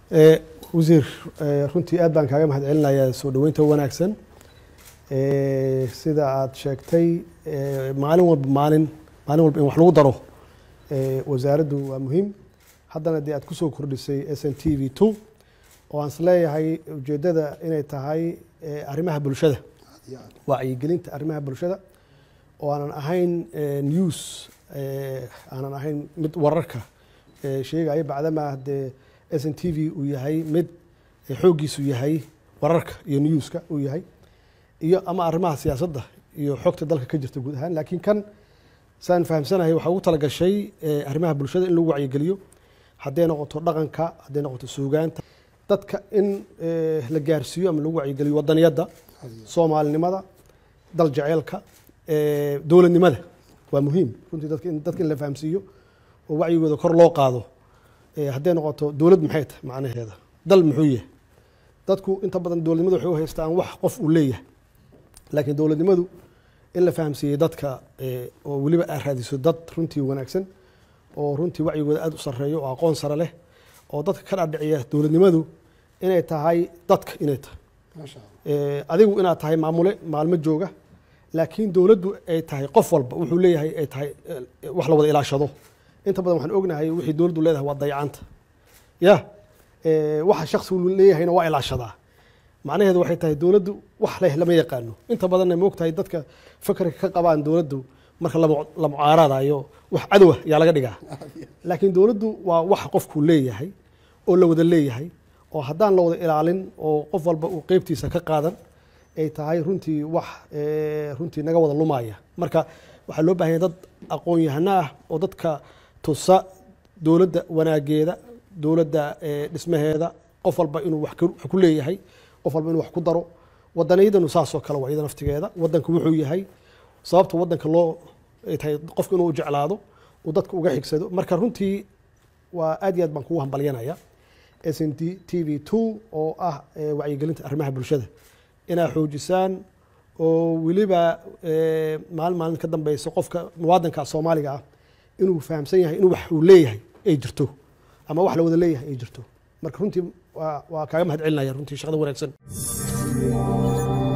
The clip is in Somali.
wasiir runtii aad baan kaaga mahad celinayaa soo dhoweynta wanaagsan sida aad sheegtay maalin walba maalin maalin walba in wax lagu daro wasaaraddu waa muhiim haddana dee aad kusoo kordhisay s n t v two oo aan is leeyahay ujeeddada inay tahay arrimaha bulshada wacyigelinta arrimaha bulshada oo aanan ahayn news aanan ahayn mid wararka sheegaya bacdamaa dee s n t v uu yahay mid xooggiisu yahay wararka iyo newska uu yahay iyo ama arrimaha siyaasadda iyo xogta dalka ka jirta guud ahaan laakiin kan saan fahamsanahay waxaa ugu talagashay arrimaha bulshada in lagu wacyigeliyo hadday noqoto dhaqanka hadday noqoto suugaanta dadka in la gaarsiiyo ama lagu wacyigeliyo wadaniyadda soomaalinimada dal jaceylka dowladnimada waa muhiim runtii dadka in dadka in la fahamsiiyo oo wacyigooda kor loo qaado hadday noqoto dowlad maxay tahay macnaheeda dal muxuu yahay dadku inta badan dowladnimadu waxay u haystaan wax qof uu leeyahay laakiin dowladnimadu in la fahamsiiyey dadka oo weliba aad raadiso dad runtii wanaagsan oo runtii wacyigooda aad u sarreeyo oo aqoon sare leh oo dadka ka dhadhiciya dowladnimadu inay tahay dadka inay tahay adigu inaad tahay maamule maalmo jooga laakiin dowladdu ay tahay qof walba wuxuu leeyahay ay tahay wax la wada ilaashado inta badan waxaan ognahay wixii dowladdu leedahay waa dayacanta ya waxa shaksigu leeyahayna waa ilaashadaa macnaheedu waxay tahay dowladdu wax leh lama yaqaano inta badanna moogtahay dadka fakarka ka qabaan dowladdu marka la mucaaradayo wax cadowa yaa laga dhigaa laakiin dowladdu waa wax qofku leeyahay oo la wada leeyahay oo haddaan la wada ilaalin oo qof walba uu qeybtiisa ka qaadan ay tahay runtii wax runtii naga wada lumaya marka waxaa loo bahan yahay dad aqoon-yahano ah oo dadka tusa dowladda wanaageeda dowladda dhismaheeda qof walba inuu wax ku leeyahay qof walba inuu wax ku daro wadaniyadanu saasoo kale waa iyada naftigeeda wadanku wuxuu yahay sababta wadanka loo ay tahay qofku inuu jeclaado uu dadka uga xigsado marka runtii waa aad iyo aad baan kugu hambalyanaya s n t t v two oo ah wacyigelinta arrimaha bulshada inaad xoojisaan oo weliba maalin maalin ka dambeysa qofka muwaadanka soomaaliga ah inuu fahamsan yahay inuu wax uu leeyahay ay jirto ama wax la wada leeyahay ay jirto marka runtii waa kaaga mahad celinaya runtii shaqada wanaagsan